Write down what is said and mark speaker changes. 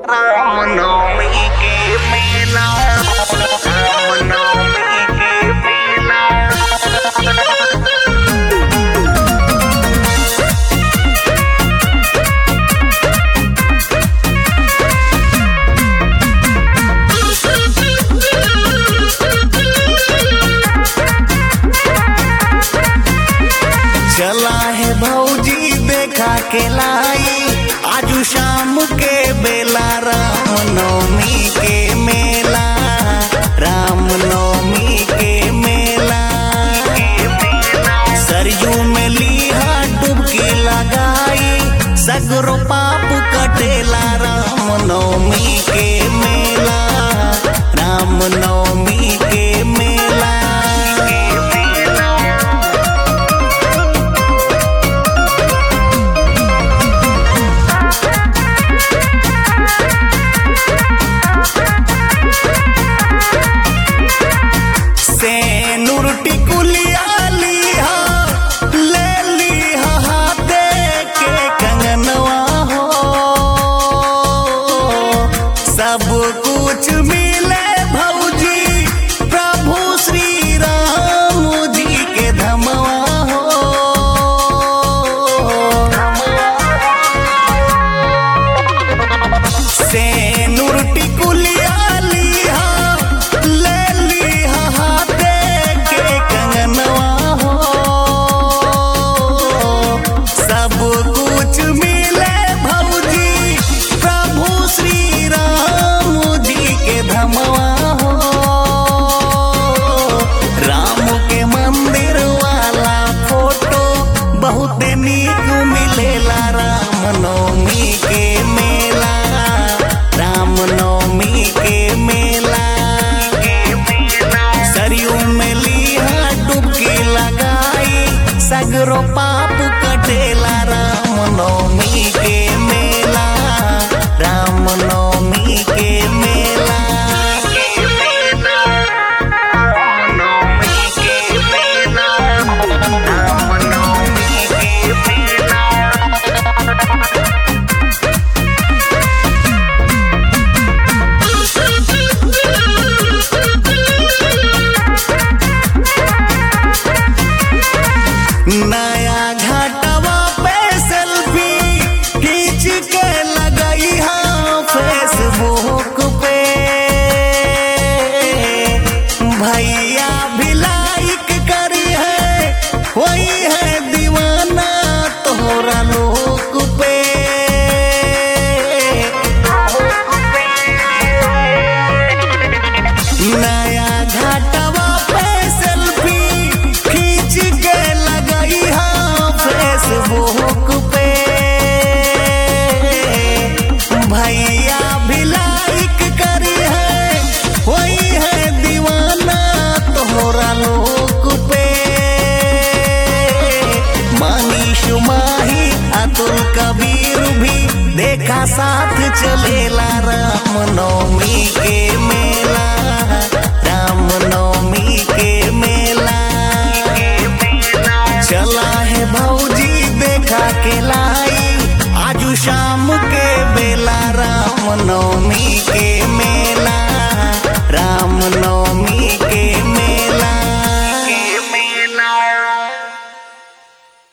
Speaker 1: रामनवमी के मेला रामनवमी के मेला
Speaker 2: चला है भौजी देखा के लाई आजू शाम के बेला रामनवमी के मेला रामनवमी के मेला सरयू में लीहा डुबकी लगाई सगरो पाप कटेला रामनवमी के मेला रामनवमी के मेला से नुरटी कुलिया लिहा ले लिहा हाथे के कंगनवा हो सब कुछ मिले भौजी प्रभु श्री राम जी के धमवा हो से नुरटी कुलिया लिहा ले लिहा हाथे के कंगनवा हो सब कुछ मिले भौजी प्रभु श्री राम जी के धमवा हो राम के मंदिर वाला फोटो बहुत नीक मिलेला रामनवमी के मेला रामनवमी के मेला सरयू में लिहा डुबकी लगाई सगरो पाप कटेला रामनवमी के मेला रामनवमी के मेला
Speaker 1: रामनवमी के मेला रामनवमी के मेला
Speaker 2: नया घाटवा पे सेल्फी खींच के लगई हाँ फेसबुक पे भैया भी लाइक करी है वही है दीवाना तोहरा लोक पे नया घाटवा पे सेल्फी खींच के लगई हाँ फेसबुक पे भैया भी लाइक करी है वही है दीवाना तोहरा लोक पे मनीष माही अतुल कबीर भी देखा साथ चलेला रामनवमी के मेला रामनवमी के मेला चला है भौजी देखा के लाई आजू शाम के बेला रामनवमी